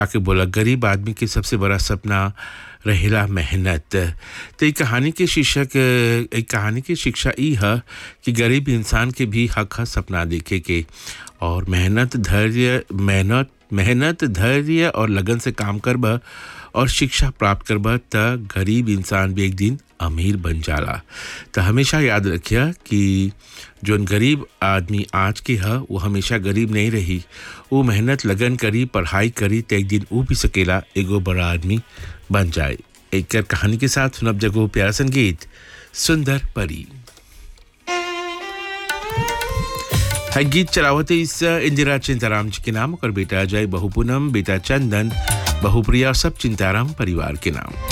आके बोला गरीब आदमी के सबसे बड़ा सपना रहेला मेहनत तो एक कहानी के शीर्षक एक कहानी की शिक्षा ई है कि गरीब इंसान के भी हक है सपना देखे के और मेहनत धैर्य मेहनत मेहनत धैर्य और लगन से काम करब और शिक्षा प्राप्त करब त गरीब इंसान भी एक दिन अमीर बन जाला तो हमेशा याद रखिए कि जोन गरीब आदमी आज के है वो हमेशा गरीब नहीं रही वो मेहनत लगन करी पढ़ाई करी तो एक दिन वो भी सकेला एगो बड़ा आदमी बन जाए एक कहानी के साथ सुनब जगो प्यारा संगीत सुंदर परी है गीत चलावते इस इंदिरा चिंताराम जी के नाम और बेटा अजय बहु पूनम बेटा चंदन बहुप्रिया सब चिंताराम परिवार के नाम